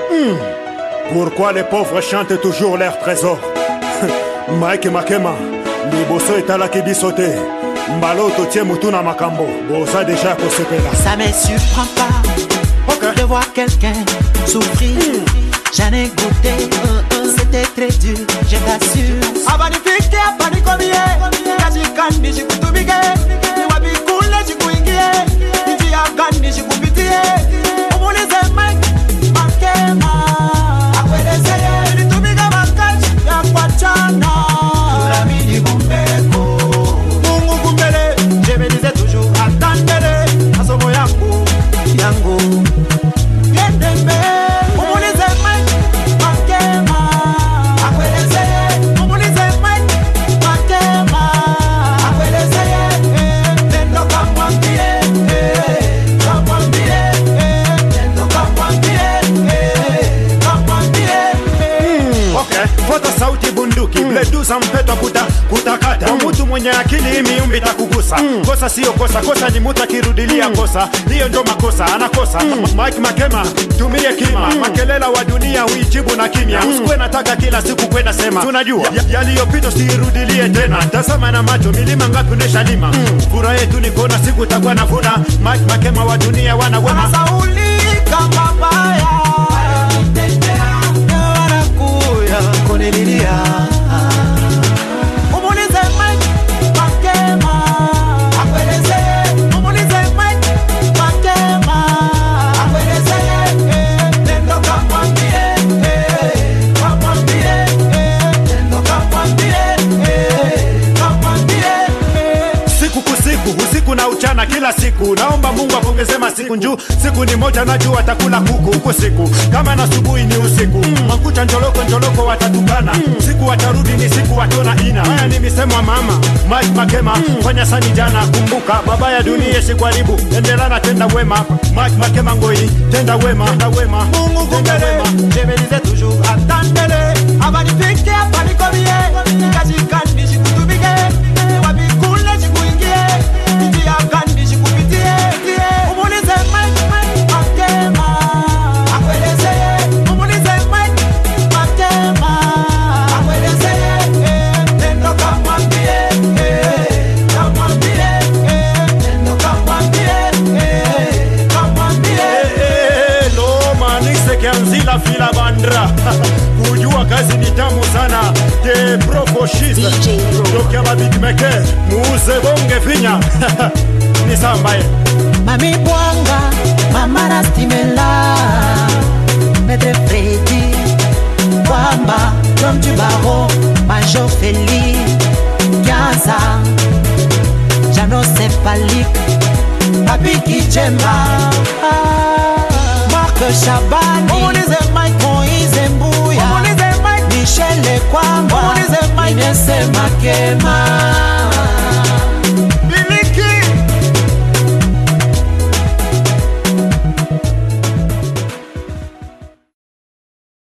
Pourquoi les pauvres chantent toujours leur trésor Mike Makema, liboso etalaki biso te mbala totie mutu na makambo boza deja kosepela Ça me surprend pas Ok. de voir quelqu'un souffrir. J'en ai goûté, c'était très dur, je t'assure. abanifike hapa nikomie kazi gani shikutumike ni wapi kule shikuingie ni njia gani shikupitie umulize Mike Makema akuelezeye nilitumika makazi ya kuachana tulamini kumbeko Mungu kumbele je me disais toujours attendele masomo yangu yangu Yende mbele umulize Mike Makema akuelezeye umulize Mike Makema akuelezeye eh, nendo kamwambie eh, kamwambie eh, nendo kamwambie eh, kamwambie eh. okay. Fota sauti bunduki mm. bleduza mpetwa kuta, kutakata mm. Mutu mwenye akili miumbi takugusa mm. Kosa sio kosa, kosa ni mutu akirudilia mm. kosa, hiyo ndo makosa, anakosa mm. Mike Makema tumie kima mm. Makelela wa dunia uijibu na kimya mm. Usikwe nataka kila siku kwenda sema tunajua ya, yaliyopita siirudilie tena, tazama na macho milima ngapi unesha lima mm. Furaha yetu ni kuona siku utakuwa navuna. Mike Makema wa dunia wana wema Anasaulika mabaya wanakuya kunililia umulize Mike Makema akuelezee umulize Mike Makema akuelezee eh, nendo kamwambie eh, kamwambie eh, nendo kamwambie eh, kamwambie eh. siku kusiku usiku na uchana kila siku naomba mungu apongeze masiku njuu siku ni moja najua atakula kuku huko siku kama na asubuhi ni usiku mm. makucha njoloko njoloko watatukana mm. siku watarudi ni siku watona ina haya ni misemo ya mama mike makema mm. fanya sani jana kumbuka baba ya dunia sikwaribu endelana tenda wema mike makema ngoi tenda wema tenda wema Mungu tenda kumbele wema Je me disais toujours attendele Abanifike hapa nikomie Kazi gani shikutumike Wapi kule shikuingie Njia gani shikupitie Umulize Mike Makema Akuelezeye Umulize Mike Makema Akuelezeye eh, Nendo kamwambie eh, Kamwambie eh, Nendo kamwambie eh, Kamwambie lomaniksekeanzila fila bandra kujua kazi ni tamu sana te profoshiste DJ Pro. dokia babitmeke muuze bonge finya ni sambaye Mami Bwanga, Mama Rastimela, Maître Freddy, Wamba, l'homme du barreau, Major Feli, Gaza, Jano Cephalique, Papi Kijemba, Marc Chaban, Umulize Mike Moïse Mbouya, Umulize Mike Michel Kwamba, Umulize Mike Inès Makema.